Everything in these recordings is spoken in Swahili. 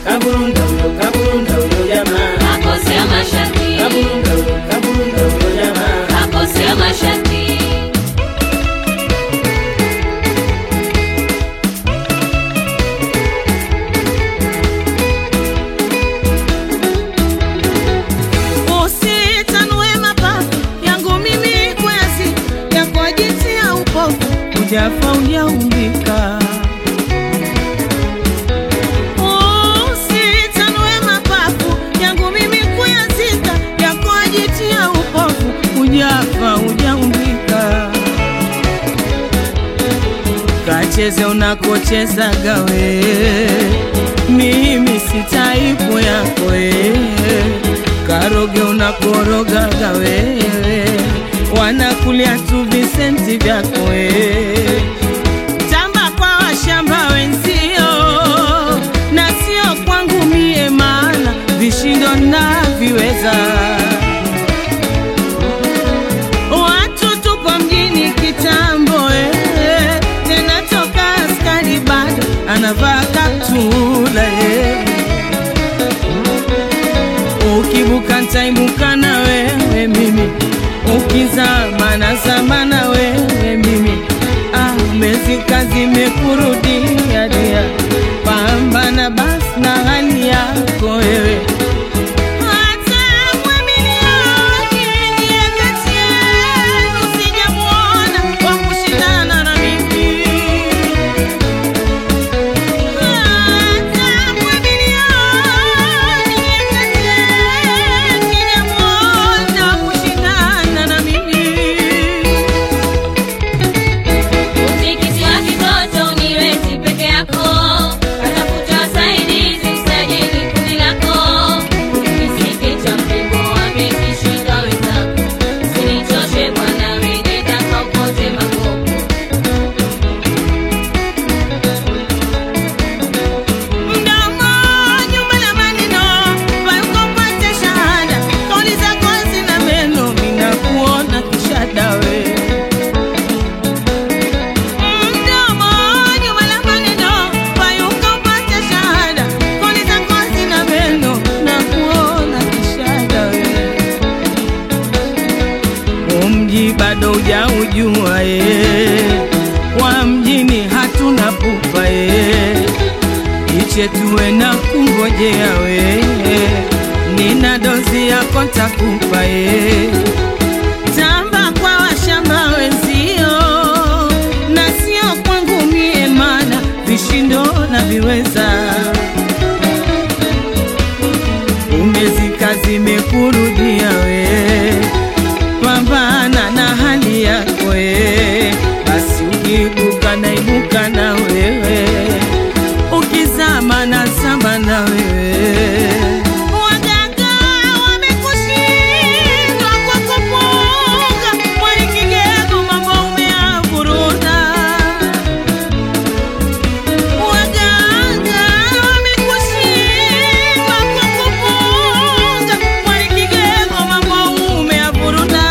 kaburunda huyo, kaburunda huyo jamaa, kakosea masharti, kaburunda huyo, kaburunda huyo jamaa. kakosea masharti. Usitanue mapafu yangu mimi kwezi ya kwa jinsi ya upofu ujafa ujaumbika. Usitanue mapafu yangu mimi kuyazika ya kwa jinsi ya upofu ujafa ujaumbika. Kacheze unakocheza gawe, mimi si taipu yako wewe. Karoge unakoroga gawe, wanakulia tu visenti vyako wewe. Tamba kwa washamba wenzio na sio kwangu mie, maana vishindo na viweza Watu tupo mjini kitambo eh, tena toka askari bado anavaa kaptula eh. Ukibuka ntaibuka na wewe mimi, ukizama nazama na wewe mimi. Ah, umezika zimekurudia dia, pambana basi na hali yako wewe hata mwamilioni ndiye kati yenu sijamuona wa kushindana na mimi. Hata mwamilioni ndiye kati yenu sijamuona wa kushindana na mimi. Utikiti wa kitoto uniwezi peke yako, katafuta wasaidizi msajili kundi lako. Kisiki cha mpengo wamekishika wenzako, usinichoshe bwana, wewe taka upote makopo. Mdomo nyuma la maneno, payuko pate shahada. Kauli zako hazina meno, ninakuona kishada we. Mdomo nyuma la maneno, payuko pate shahada. Kauli zako hazina meno, nakuona kishada we. Umji bado hujaujua ye, wa mjini hatuna pupa ye iche tuwe na kungojea we, nina dozi yako takupa ye. Tamba kwa washamba wenzio na sio kwangu mie, mana vishindo na viweza umezika zimekurudia we, pambana na hali yako we, basi ukiibuka naibuka na wewe ukizama na zama na wewe. Waganga wamekushindwa kwa kupunga, mwali kigego mambo umeavuruta. Waganga wamekushindwa kwa kupunga, mwali kigego mambo umeavuruta.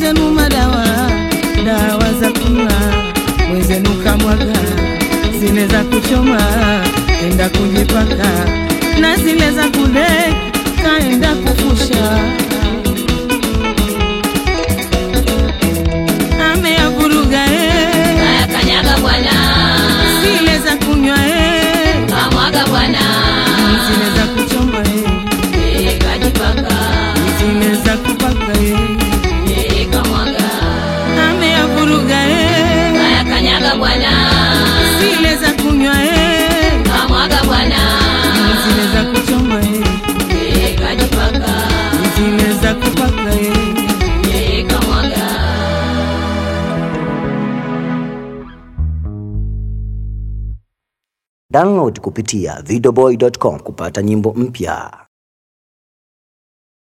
mwenzenu madawa dawa za kunywa mwenzenu kamwaga zile za kuchoma enda kujipaka na zile za kule kaenda kufusha ameyavuruga eh, Haya kanyaga bwana, zile za kunywa eh, kamwaga bwana, zile za kuchoma eh, eh, kajipaka, zile za kupaka eh, eh, kamwaga. ameyavuruga eh, Haya kanyaga bwana, zile za kunywa eh, kamwaga bwana, zile za kuchoma eh, eh, kajipaka, zile za kupaka eh. eh, kamwaga. Download kupitia videoboy.com kupata nyimbo mpya.